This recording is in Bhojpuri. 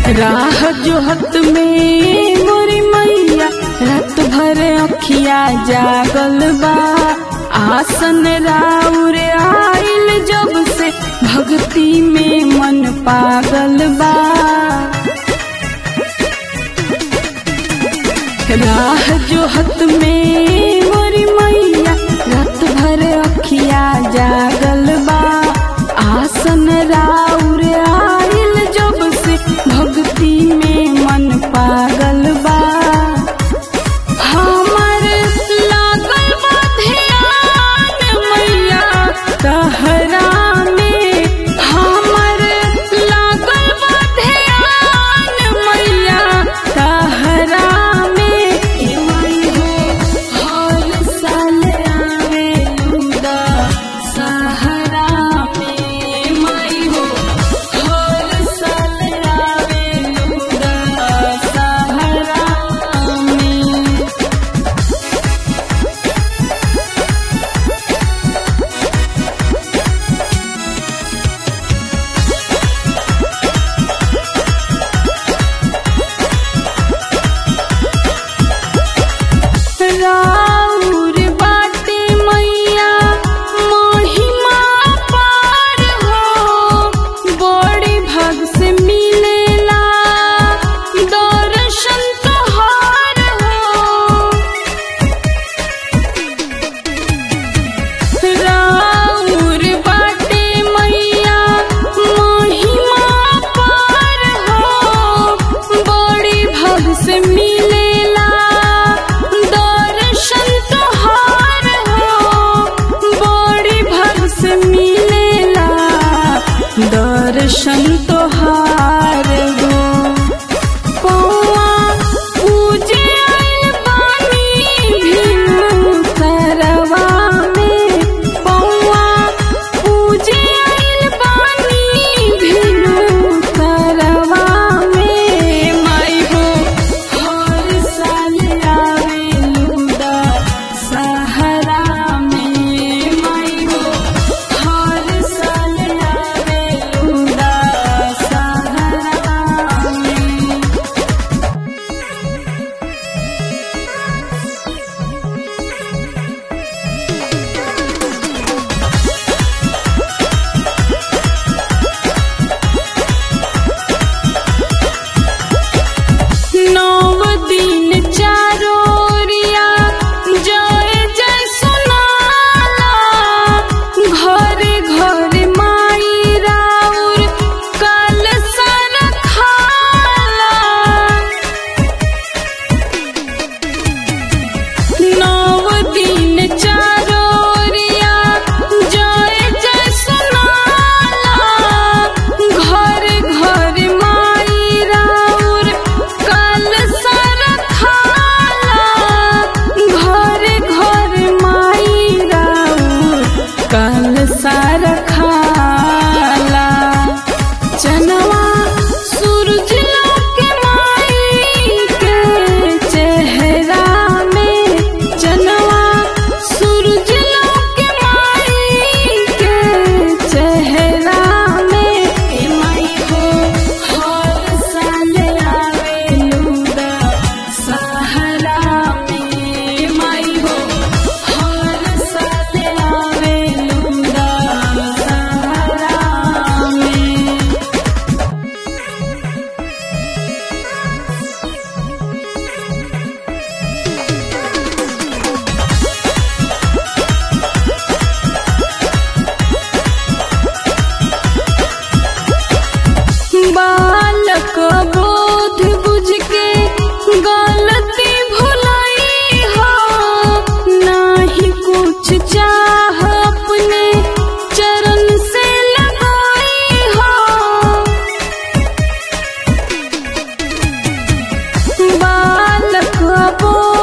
राह जोहत में मोरी मैया रात भर अखिया जागल बा आसन राउर आइल जब से भक्ति में मन पागल बा राह जोहत में मोरी मैया रात भर अखिया जागल बा आसन राउर आइल जब से भक्ति में मन पागल बा हमर लागल बा ध्यान मैया तहरा में हमर लागल बा ध्यान मैया तहरा में ए माई हो हर साल आवे लूदा सहरा में माई हो हर साल आवे लूदा सहरा में राउर बाटे मैया महिमा पार हो बड़ी भाग से मिलेला दर्शन तोहार हो राउर बाटे मैया महिमा पार हो बड़ी भाग से मिलेला दर्शन तोहार हो बड़ी भाग से मिलेला दर्शन तोहार हो पौआ पूजे आइल बानी भिनु सरवा में पौआ पूजे आइल बानी भिनु सरवा में माई हो हर साल आवे लूदा सहरा में माई हो हर साल आवे लूदा सहरा में नव दिन चारोरिया जय जय सुनाला घरे घरे माई राउर कल सर खाला नव दिन चारोरिया जय जय सुनाला घर घर माई राउर कल सर खाला घर घर माई राउर कल सर खाला चनवा सूरज के माई के चेहरा में चनवा सूरज के माई के चेहरा में ए माई हो हर साल आवे लूदा सहरा में माई हो हर साल आवे लूदा सहरा में बालक बोध बुझ के गलती भुलाई हो नाही कुछ चाह अपने चरण से लगाई हो बालक बोध